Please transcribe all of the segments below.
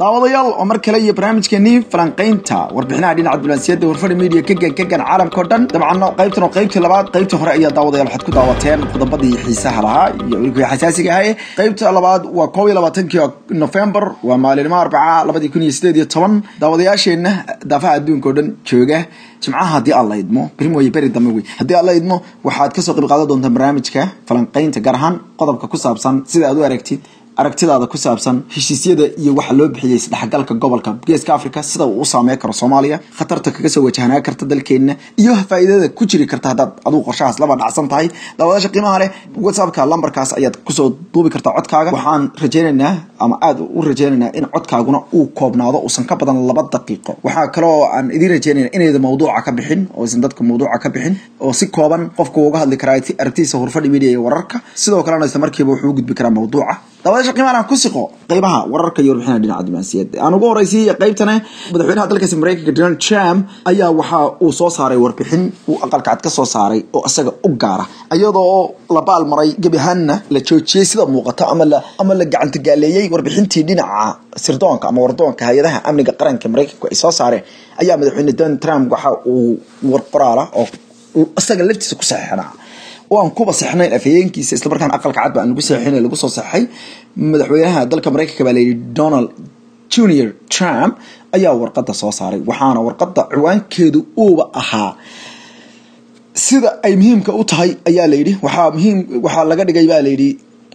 daawadayaal oo mar kale iyo barnaamijkeenii falanqaynta warbixinaha dhinaca dulansiyaadda warfadhi media kagan kagan caalamka o dhan dabcan qaybtan oo qaybtii labaad qaybtii hore ayaa daawadayaal waxaad ku daawateen qodobadii xiisaha lahaa iyo weliba xasaasiga ahaye qaybta labaad waa koob iyo labaatankii nofembar waa maalinimo arbaca labadii kun iyo sideed iyo toban daawadayaasheenna daafaha adduunka oo dhan jooga jimcaha haddii aan la idmo beri mooye beri dambe wey haddii aan la idmo waxaad kasoo qayb qaadan doontaan barnaamijka falanqaynta gaar ahaan qodobka ku saabsan sida aad u aragtid aragtidaada ku saabsan heshiisyada iyo waxa loo bixiyey isdhexgalka gobolka geeska africa sida uu u saameyn karo soomaaliya khatarta kaga soo wajahnaa karta dalkeenna iyo faa'iidada ku jiri karta haddaad adigu qorshahaas laba dhacsan tahay daawadaasha qiimaha leh whatsappka lambarkaas ayaad kusoo duubi kartaa codkaaga waxaan rajaynaynaa ama aada u rajaynaynaa in codkaaguna uu koobnaado uusan ka badan laba daqiiqo waxaa kaloo aan idiin rajaynayna inayda mawduuca ka bixin oo aysan dadka mawduuca ka bixin oo si kooban qofka uga hadli karaa aragtidiisa hurfadhi media iyo wararka sidoo kalena isla markiiba wuxuu u gudbi karaa mawduuca daawadaasha qiimaha aan ku siqo qeybaha wararka iyo warbixinaha dhinaca diblomaasiyadda aan ugu horeysiiya qeybtane madaxweynaha dalkaasi mareykanka donald trump ayaa waxa uu soo saaray warbixin uu aqalka cad ka soo saaray oo isaga u gaara iyadoo la baal maray gebi ahaanna la joojiyey sida muuqata ama la ama la gacantogaaleeyey warbixintii dhinaca sirdoonka ama wardoonka hay-adaha amniga qaranka mareykanku ay soo saareen ayaa madaxweyne donald trump waxa uu war qoraala oo isaga laftiisa ku saxeixnaa oo aan kuba sexnayn afhayeenkiisa islamarkaana aqalka cad ba aan lagu seexin lagu soo saxay madaxweynaha dalka mareykanka baa layidhi donald junior trump ayaa warqada soo saaray waxaana warqada ciwaankeedu uuba ahaa sida ay muhiimka u tahay ayaa layidhi waxaa muhiim waxaa laga dhigay baa layidhi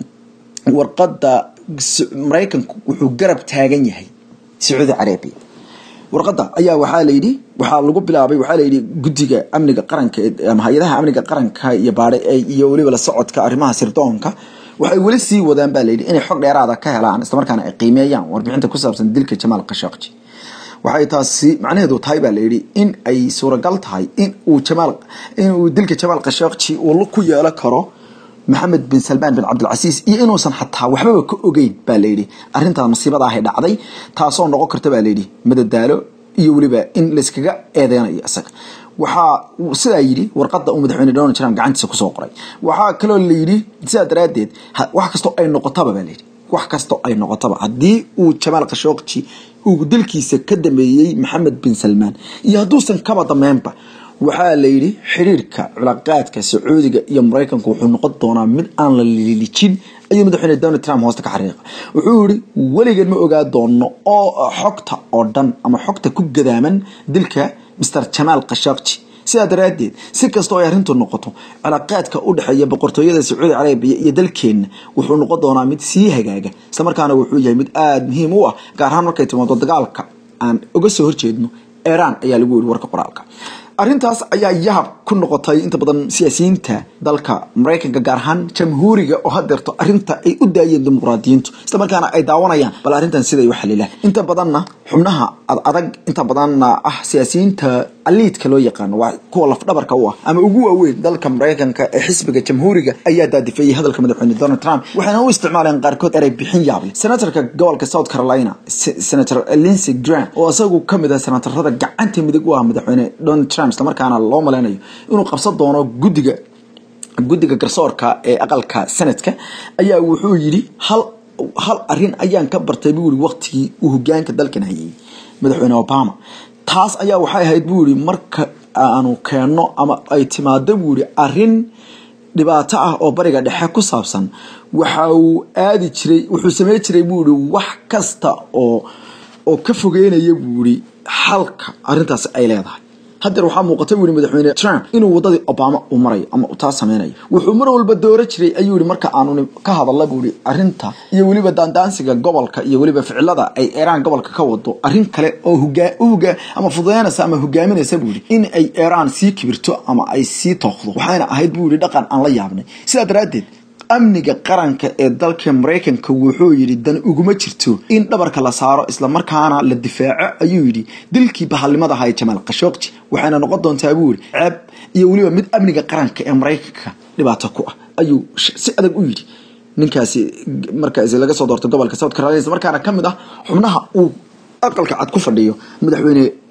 warqada mareykanku wuxuu garab taagan yahay sacuudi carabiya warqada ayaa waxaa layidhi waxaa lagu bilaabay waxaa layidhi guddiga amniga qaranka ama hay-adaha amniga qaranka iyo baadhe iyo weliba la socodka arrimaha sirdoonka waxay weli sii wadaan baa layidhi inay xog dheeraada ka helaan islamarkaana ay qiimeeyaan warbixinta ku saabsan dilka jamaal khashaqji waxay taasi macnaheedu tahay baa layidhi in ay suuragal tahay in uu jamaal in uu dilka jamaal khashaqji uu ku yeelan karo maxamed bin salmaan bin cabdilcasiis iyo inuusan xataa waxbaba ka ogeyn baa layidhi arrintaa masiibada ahay dhacday taasoo noqon karta baa layidhi madadaalo iyo weliba in layskaga eedeynayo isaga waxaa sidaa yidhi warqada uu madaxweyne donald trump gacantiisa kusoo qoray waxaa kaloo layidhi sidaa daraaddeed wax kastoo ay noqotaba baa layidhi wax kastoo ay noqotaba haddii uu jamaal khashooqji uu dilkiisa ka dameeyey maxamed bin salmaan iyo hadduusan kaba dameynba waxaa layidhi xiriirka culaqaadka sacuudiga iyo mareykanku wuxuu noqon doonaa mid aan la lilijin ayuu madaxweyne donald trump hoosta ka xariiqa wuxuu yihi weligeed ma ogaa doono oo xogta oo dhan ama xogta ku gadaaman dilka master jamaal khashaqji sidaa daraaddeed si kastoo ay arrintu noqoto cilaaqaadka u dhexeeya boqortooyada sacuudi carabiya iyo dalkeenna wuxuu noqon doonaa mid sii hagaaga islamarkaana wuxuu yahay mid aada muhiim u ah gaar ahaan markay timaado dagaalka aan uga soo horjeedno iran ayaa lagu yiri warka qoraalka arrintaas ayaa yahab ku noqotay inta badan siyaasiyiinta dalka mareykanka gaar ahaan jamhuuriga oo hadeerto arrinta ay u daayeen dimuqraadiyiintu isla markaana ay daawanayaan bal arrintan siday u xalilaan inta badanna xubnaha ad adag inta badanna ah siyaasiyiinta aliidka loo yaqaano waa kuwa lafdhabarka u ah ama ugu waaweyn dalka mareykanka ee xisbiga jamhuuriga ayaa daadifeeyey hadalka madaxweyne donald trump waxayna u isticmaaleen qaarkood erey bixin yaable senatorka gobolka south carolina senator linsey grant oo isagu kamid ah senatarada gacanta midig u ah madaxweyne donald trump islamarkaana loo maleynayo inuu qabsan doono guddiga guddiga garsoorka ee aqalka sanadka ayaa wuxuu yidhi hal hal arrin ayaan ka bartay buu yihi waqtigii uu hogaanka dalkan hayay madaxweyne obama taas ayaa waxay ahayd buu yihi marka aanu keenno ama ay timaado buu yihi arrin dhibaato ah oo bariga dhexe ku saabsan waxa uu aadi jiray wuxuu samey jiray buu yihi wax kasta oo oo ka fogeynaya buu yihi xalka arrintaas ay leedahay haddeer waxaa muuqata buu yihi madaxweyne trump inuu waddadii obama uu marayo ama uu taa sameynayo wuxuu mar walba dooro jiray ayuu yihi marka aanu ka hadalla buu yihi arrinta iyo weliba daandaansiga gobolka iyo weliba ficilada ay iiraan gobolka ka wado arrin kale oo hogaa uhogaa ama fududeynaysa ama hogaaminaysa buu yihi in ay iiraan sii kibirto ama ay sii tooqdo waxayna ahayd buu yihi dhaqan aan la yaabnay sidaa daraaddeed amniga qaranka ee dalka mareykanka wuxuu yidhi dan uguma jirto in dhabarka la saaro islamarkaana la difaaco ayuu yidhi dilkii bahalnimada ahaa ee jamaal khashooqji waxayna noqon doontaa buu yidhi ceeb iyo weliba mid amniga qaranka ee mareykanka dhibaato ku ah ayuu si adag u yidhi ninkaasi markaas laga soo doortay gobolka south carolina islamarkaana ka mid ah xubnaha uu aqalka cad ku fadhiyo madaxweyne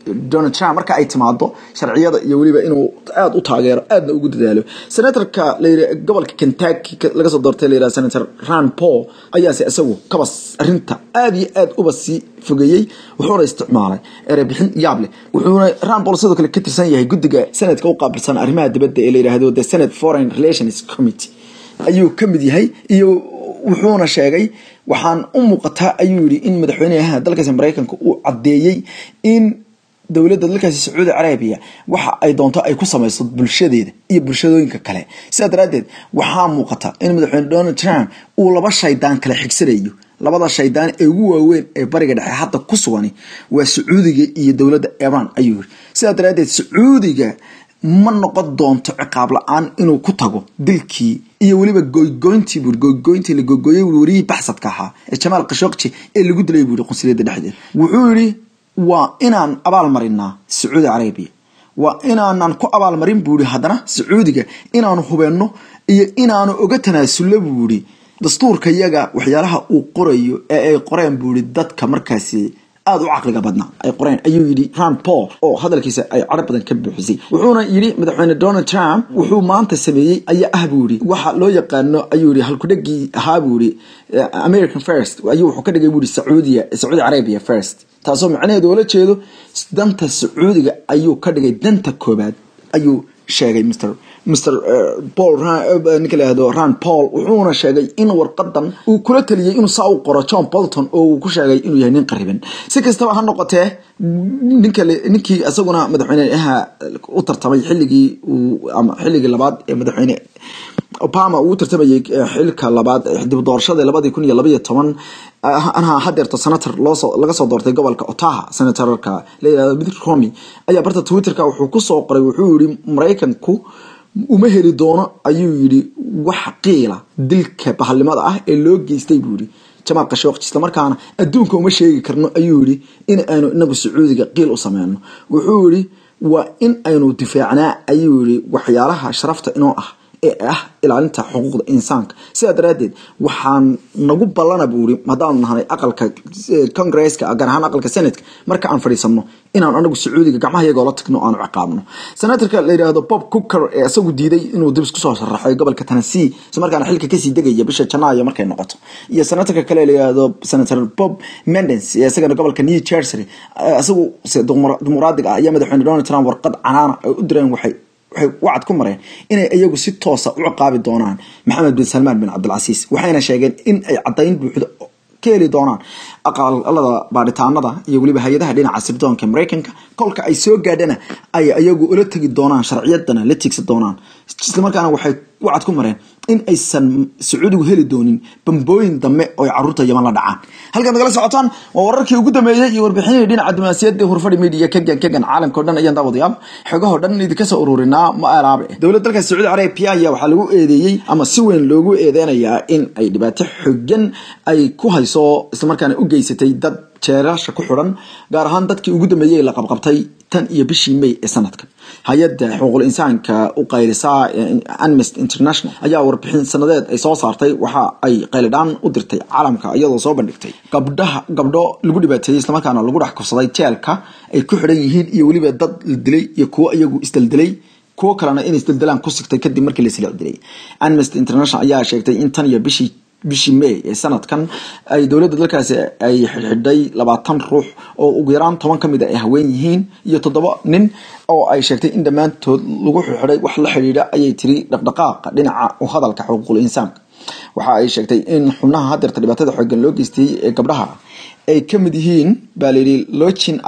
donald trump marka ay timaado sharciyada iyo weliba inuu aada u taageero aadna ugu dadaalo senatorka layidhi gobolka kentucky laga soo doortay layidhaha senator ran paul ayaase isagu kabas arrinta aada iyo aada uba sii fogeeyey wuxuuna isticmaalay erebixin yaab leh wuxuuna ran paul sidoo kale ka tirsan yahay guddiga senadka u qaabilsan arrimaha dibadda ee la yidhaahdo the senate foreign relations committee ayuu ka mid yahay iyo wuxuuna sheegay waxaan u muuqataa ayuu yidhi in madaxweynaha dalkaasi maraykanka uu caddeeyey in dowladda dalkaasi sacuudi carabiya waxa ay doonto ay ku samayso bulshadeeda iyo bulshadooyinka kale sidaa daraaddeed waxaa muuqata in madaxweyne donald trump uu laba shaydaan kale xigsanayo labada shaydaan ee ugu waaweyn ee bariga dhexe hadda ku sugani waa sacuudiga iyo dowladda iran ayuu yiri sidaa daraaddeed sacuudiga ma noqon doonto ciqaab la-aan inuu ku tago dilkii iyo weliba goygoyntii buui goygoyntii la goygoyay buui wariyihii baxsadka ahaa ee jamaal khashokji ee lagu dilay buui qunsuliyadda dhexdeeda wuxuu yidhi waa inaan abaal marinaa sacuudi carabiya waa inaanan ku abaalmarin buui haddana sacuudiga inaanu hubeenno iyo inaanu oga tanaasullo buui dastuurka yaga waxyaalaha uu qorayo ee ay qoreen buui dadka markaasi aada u caqliga badnaa ay qoreen ayuu yidhi ran paul oo hadalkiisa ay cadho badan ka buuxisay wuxuuna yidhi madaxweyne donald trump wuxuu maanta sameeyey ayaa ah buu yidhi waxa loo yaqaano ayuu yidhi halkudhegii ahaa buu yidhi american first ayuu wuxuu ka dhigay buu yidhi sacuudiya sacuudi arabia first taasoo macnaheedu oola jeedo danta sacuudiga ayuu ka dhigay danta koobaad ayuu sheegay mr mr paul ninka layihahdo ran paul wuxuuna sheegay in warqadan uu kula taliyey inuu saa u qoro john bolton oo uu ku sheegay inuu yahay nin qariban si kastaba ha noqotee ninka ninkii isaguna madaxweyneha u tartamay xilligii uu ama xilligii labaad ee madaxweyne obama uu u tartamayay xilka labaad dib doorashada labadii kun iyo labaiyo toban anha hadeerto senator loosoo laga soo doortay gobolka otaha senatorka layihahdo mitt romy ayaa barta twitterka wuxuu kusoo qoray wuxuu yihi maraykanku uma heli doono ayuu yidhi wax qiila dilka bahalnimada ah ee loo geystay buu yihi jamaal khashokji islamarkaana adduunka uma sheegi karno ayuu yihi in aynu inagu sacuudiga qiil u sameyno wuxuu yihi waa in aynu difaacnaa ayuu yihi waxyaalaha sharafta inoo ah ee ah ilaalinta xuquuqda insaanka sidaa daraaddeed waxaan nagu ballana buu iri haddaanu nahnay aqalka congresska gaar ahaan aqalka senatka marka aan fadhiisanno inaan anagu sacuudiga gacmaha iyagoo la tagno aanu ciqaabno senatorka la yidhaahdo bob cooker ee isagu diiday inuu dib isku soo sharaxay gobolka tennessee isla markaana xilka kasii degaya bisha janaayo markay noqoto iyo senatorka kale la yidhaahdo senator bob mendens ee isagana gobolka new jersey isagu dimuqraadiga ah ayaa madaxweyne donald trump warqad canaana ay u direen waxay waxay wacad ku mareen inay iyagu si toosa u ciqaabi doonaan maxamed bin salmaan bin cabdilcasiis waxayna sheegeen in ay caddayn buuxda ka heli doonaan aqalada baadhitaanada iyo weliba hay-adaha dhinaca sirdoonka maraykanka kolka ay soo gaadhana ay iyagu ula tegi doonaan sharciyadana la tiigsan doonaan islamarkaana waxay wacad ku mareen in aysan sacuudigu heli doonin bambooyin dambe oo ay caruurta yaman la dhacaan halkaad nagala socotaan waa wararkii ugu dambeeyey iyo warbixinihii dhinaca diblomaasiyadda hurfadhi media kagan kagan caalamka o dhan ayaan daawadayaal xogahoo dhan idinka soo ururinaa ma alaabe dowladda dalka sacuudi carabiya ayaa waxaa lagu eedeeyey ama si weyn loogu eedeynayaa in ay dhibaato xogan ay ku hayso islamarkaana u geysatay dad jeerasha ku xidhan gaar ahaan dadkii ugu dambeeyey la qabqabtay tan iyo bishii may ee sanadkan hay-adda xuquuqul insaanka u qaylisa amnesty international ayaa warbixin sanadeed ay soo saartay waxa ay qaylidhaan u dirtay caalamka iyadoo soo bandhigtay gabdhaha gabdho lagu dhibaateeyey islamarkaana lagu dhex kursaday jeelka ay ku xidhan yihiin iyo weliba dad la dilay iyo kuwo iyagu isdaldilay kuwo kalena in isdaldalaan ku sigtay kadib markii la isla dilay amnesty international ayaa sheegtay in tan iyo bishii bishii may ee sanadkan ay dowladda dalkaasi ay xidhay labaatan ruux oo ugu yaraan toban ka mid a ay haween yihiin iyo toddoba nin oo ay sheegtay in dhammaantood lagu xidhay wax la xidhiidha ayay tiri dhaqdhaqaaqa dhinaca u hadalka xuquuqul insaanka waxa ay sheegtay in xubnaha hadeerta dhibaatada xoogan loo geystay ee gabdhaha ay ka mid yihiin baa layidhi lochin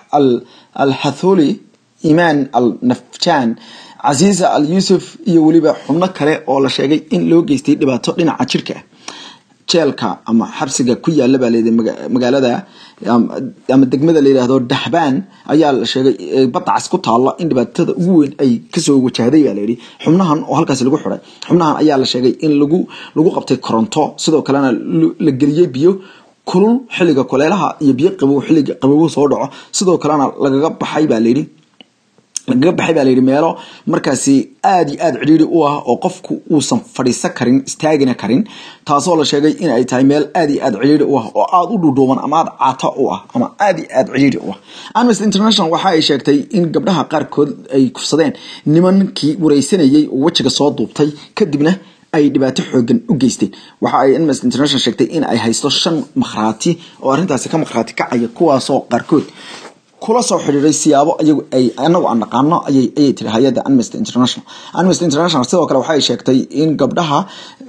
al hatholi imaan al nafjaan casiisa al yuusuf iyo weliba xubno kale oo la sheegay in loo geystay dhibaato dhinaca jirka ah jeelka ama xabsiga ku yaala baa layidhi magaalada ama degmada la yidhaahdo dahbaan ayaa la sheegay badda cas ku taalla in dhibaatada ugu weyn ay kasoo wajahday baa layidhi xubnahan oo halkaasi lagu xiday xubnahan ayaa la sheegay in lagu lagu qabtay koronto sidoo kalena la geliyey biyo kulul xilliga kuleelaha iyo biyo qabow xilliga qabowgu soo dhaco sidoo kalena lagaga baxay baa layidhi lagaga baxay baa layidhi meelo markaasi aada iyo aada cidhiiri u ah oo qofku uusan fadhiisan karin istaagina karin taasoo la sheegay in ay tahay meel aada iyo aada cidhiiri u ah oo aada u dhuudhuuban ama aada caato u ah ama aada iyo aada cidhiiri u ah amnesty international waxa ay sheegtay in gabdhaha qaarkood ay kufsadeen nimankii wareysanayay oo wejiga soo duubtay kadibna ay dhibaato xoogan u geysteen waxa ay amnesty international sheegtay in ay haysto shan makhraati oo arrintaasi ka makhraati kacaya kuwaasoo qaarkood kula soo xidhiiray siyaabo ayagu ay anagu aan naqaano ayay ayay tiri hay-adda amnesty international amnesty international sidoo kale waxay sheegtay in gabdhaha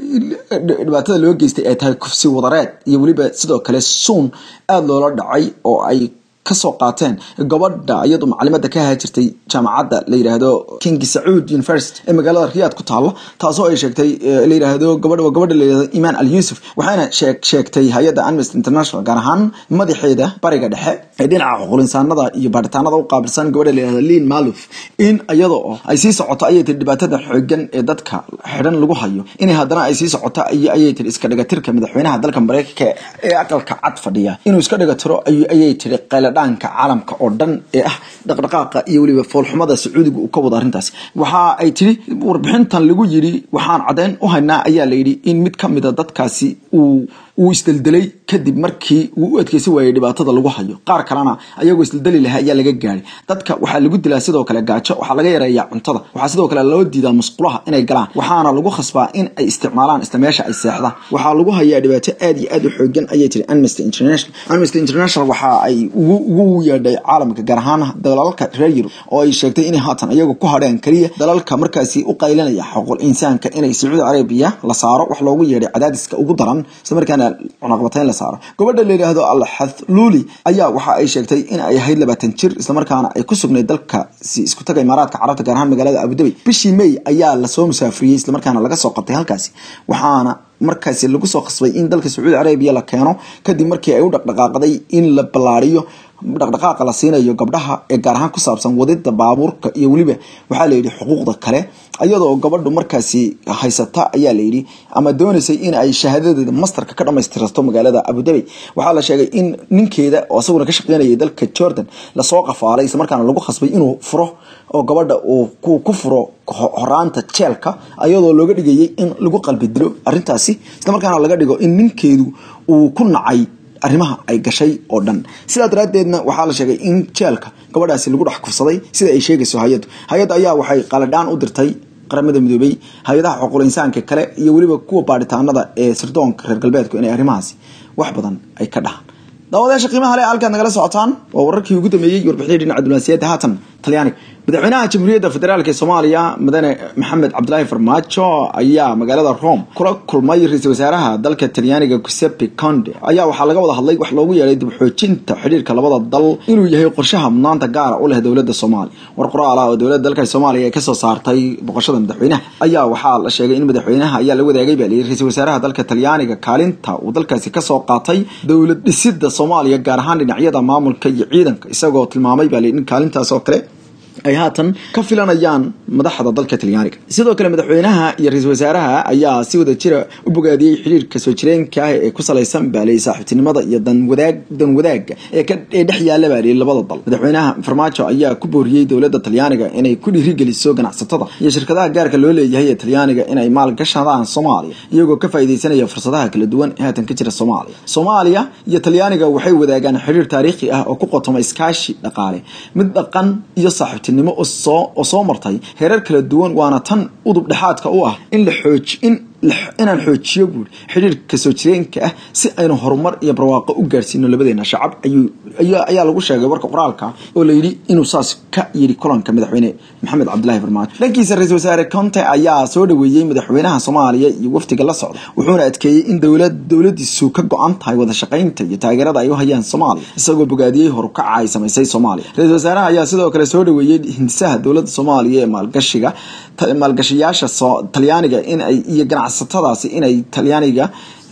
dhibaatada loo geystay ay tahay kufsi wadareed iyo weliba sidoo kale suun aada loola dhacay oo ay kasoo qaateen gabadha iyadu macalimada ka ahaa jirtay jaamacadda la yidhaahdo king sacuud university ee magaalada riyaad ku taalla taasoo ay sheegtay la yidhaahdo gabadha waa gabadha la yidhahdo imaan al yuusuf waxayna sheeg sheegtay hay-adda amnesty international gaar ahaan madaxeeda bariga dhexe ee dhinaca xuqulinsaanada iyo baaritaanada u qaabilsan gabadha la yidhahdo liin maluf in iyada oo ay sii socoto ayay tiri dhibaatada xoogan ee dadka xidhan lagu hayo inay haddana ay sii socoto ayay tiri iska dhigatirka madaxweynaha dalka mareykanka ee aqalka cad fadhiya inuu iska dhigatiro ayay tiri qayladha caalamka oo dhan ee ah dhaqdhaqaaqa iyo weliba foolxumada sacuudiga uu ka wado arrintaasi waxa ay tiri warbixintan lagu yiri waxaan caddeyn u haynaa ayaa la yidhi in mid ka mida dadkaasi uu uu isdeldelay kadib markii uu u adkeysan waayey dhibaatada lagu hayo qaar kalena ayagoo isdeldeli lahaa ayaa laga gaadhay dadka waxaa lagu dilaa sidoo kale gaajo waxaa laga yareeyaa cuntada waxaa sidoo kale loo diidaa musqulaha inay galaan waxaana lagu khasbaa in ay isticmaalaan isla meesha ay seexdaan waxaa lagu hayaa dhibaato aad iyo aad u xoogan ayay tiri amnesty international amnesty international waxa ay ugu yeedhay caalamka gaar ahaan dalalka reer yurub oo ay sheegtay inay haatan iyagu ku hadheen keliya dalalka markaasi u qaylinaya xuquuq insaanka inay sacuudi carabiya la saaro wax loogu yeedhay cadaadiska ugu daran isla markaana cunaqabatayn la saaro gabadha la yidhaahdo alxathluuli ayaa waxa ay sheegtay in ay ahayd labaatan jir islamarkaana ay ku sugnayd dalkasi isku taga imaaraadka carabta gaar ahaan magaalada abudabi bishii may ayaa lasoo musaafuriyey islamarkaana laga soo qabtay halkaasi waxaana markaasi lagu soo qasbay in dalka sacuudi carabiya la keeno kadib markii ay u dhaqdhaqaaqday in la ballaariyo dhaqdhaqaaqa la siinayo gabdhaha ee gaar ahaan ku saabsan wadida baabuurka iyo weliba waxaa la yidhi xuquuqda kale iyadoo gabadhu markaasi haysata ayaa la yidhi ama doonaysay in ay shahaadadeeda masterka ka dhamaystirto magaalada abudabi waxaa la sheegay in ninkeeda oo isaguna ka shaqeynayay dalka jordan lasoo qafaalay islamarkaana lagu khasbay inuu furo oo gabadha uu ku furo horaanta jeelka ayadoo looga dhigayay in lagu qalbi dilo arrintaasi islamarkaana laga dhigo in ninkeedu uu ku nacay arrimaha ay gashay oo dhan sidaa daraaddeedna waxaa la sheegay in jeelka gabadhaasi lagu dhex kufsaday sida ay sheegayso hay-addu hay-adda ayaa waxay qaladhaan u dirtay qaramada midoobay hay-adaha xuquuqul insaanka kale iyo weliba kuwa baadhitaanada ee sirdoonka reer galbeedku inay arrimahaasi wax badan ay ka dhahaan daawadayaasha qiimaha le halkaad nagala socotaan waa wararkii ugu dambeeyey warbixinii dhinaca diblomaasiyadda haatan talyaaniga madaxweynaha jamhuuriyadda federaalk ee soomaaliya madane maxamed cabdilaahi farmaajo ayaa magaalada rome kula kulmay ra-iisul wasaaraha dalka talyaaniga giuseppe conde ayaa waxaa laga wada hadlay wax loogu yeedhay dib xoojinta xidhiirka labada dal inuu yahay qorshaha mudnaanta gaara u leh dowladda soomaaliya war qoraal ah oo dowladda dalka soomaaliya ay kasoo saartay boqoshada madaxweynaha ayaa waxaa la sheegay in madaxweynaha ayaa la wadaagay baa layidhi ra-iisul wasaaraha dalka talyaaniga kaalinta uu dalkaasi kasoo qaatay dowlad dhisida soomaaliya gaar ahaan dhinacyada maamulka iyo ciidanka isagoo tilmaamay baa layidhi in kaalintaas oo kale ay haatan ka filanayaan madaxda dalka talyaaniga sidoo kale madaxweynaha iyo ra-iisul wasaaraha ayaa si wada jira u bogaadiyey xiriirka soo jireenka ah ee ku salaysan baaley saaxiibtinimada iyo danwadaag dan wadaaga ee ee dhex yaalla baaley labada dal madaxweynaha farmaajo ayaa ku booriyey dowladda talyaaniga inay ku dhiirigeliso ganacsatada iyo shirkadaha gaarka loo leeyahay ee talyaaniga inay maalgashadaan soomaaliya iyagoo ka faa'iideysanaya fursadaha kala duwan ee haatan ka jira soomaaliya soomaaliya iyo talyaaniga waxay wadaagaan xiriir taariikhi ah oo ku qotoma iskaashi dhaqaale mid dhaqan iyo saaxiibtinimo nimo oo soo martay heerar kala duwan waana tan udub dhexaadka u ah in la xooj in inaan xoojiyo buuri xidhiirka soo jireenka ah si aynu horumar iyo barwaaqo u gaarsiino labadeena shacab ayaa lagu sheegay warka qoraalka oo la yidhi inuu saas ka yidhi kulanka madaxweyne maxamed cabdilaahi farmaajo dhankiisa ra-iisul wasaare conte ayaa soo dhaweeyey madaxweynaha soomaaliya iyo wafdiga la socda wuxuuna adkeeyey in dowlad dowladiisu ka go-an tahay wada shaqaynta iyo taageerada ay u hayaan soomaaliya isagoo bogaadiyey horukaca ay samaysay soomaaliya ra-iisul wasaaraha ayaa sidoo kale soo dhaweeyey hindisaha dowladda soomaaliya ee maalgashiga maalgashayaasha talyaaniga in ay iyo ganacsatadaasi inay talyaaniga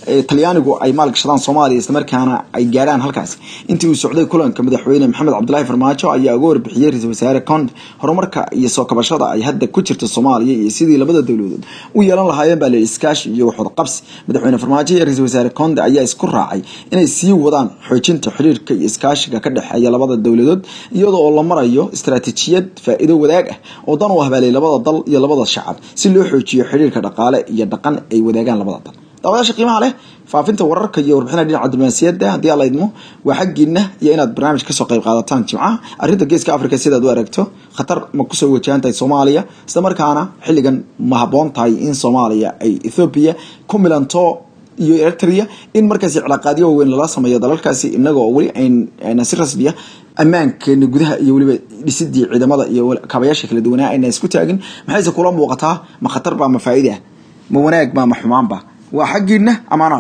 talyaanigu ay maalgashadaan soomaaliya islamarkaana ay gaadhaan halkaasi intii uu socday kulanka madaxweyne maxamed cabdilaahi farmaajo ayaa uga warbixiyey ra-iisul wasaare conde horumarka iyo soo kabashada ay hadda ku jirto soomaaliya iyo sidii labada dowladood u yeelan lahaayeen baa layidhi iskaashi iyo waxwada qabsi madaxweyne farmaajo iyo ra-iisul wasaare conde ayaa isku raacay inay sii wadaan xoojinta xiriirka iyo iskaashiga ka dhexeeya labada dowladood iyadoo oo la marayo istaraatiijiyad faa-iido wadaag ah oo dan u ahbaalay labada dal iyo labada shacab si loo xoojiyo xiriirka dhaqaale iyo dhaqan ay wadaagaan labada dal daawadaasha qiimaha leh faafinta wararka iyo warbixina dhinaca diblomaasiyadda haddii alla idmo waa xaggiina iyo inaad barnaamij kasoo qayb qaadataan jimcaha arrinta geeska africa sidaad u aragto khatar ma kusoo wajahan tahay soomaaliya isla markaana xilligan ma habboon tahay in soomaaliya ay ethoobiya ku milanto iyo eritrea in markaasi cilaaqaadyo waaweyn lala sameeyo dalalkaasi inagoo weli ayna si rasmiya ammaankeena gudaha iyo weliba dhisidii ciidamada iyo kaabayaasha kala duwanaa ayna isku taagin maxayse kula muuqataa ma khatar baa ma faa'iide ah ma wanaag baa ma xumaan ba waa xaggiina amaana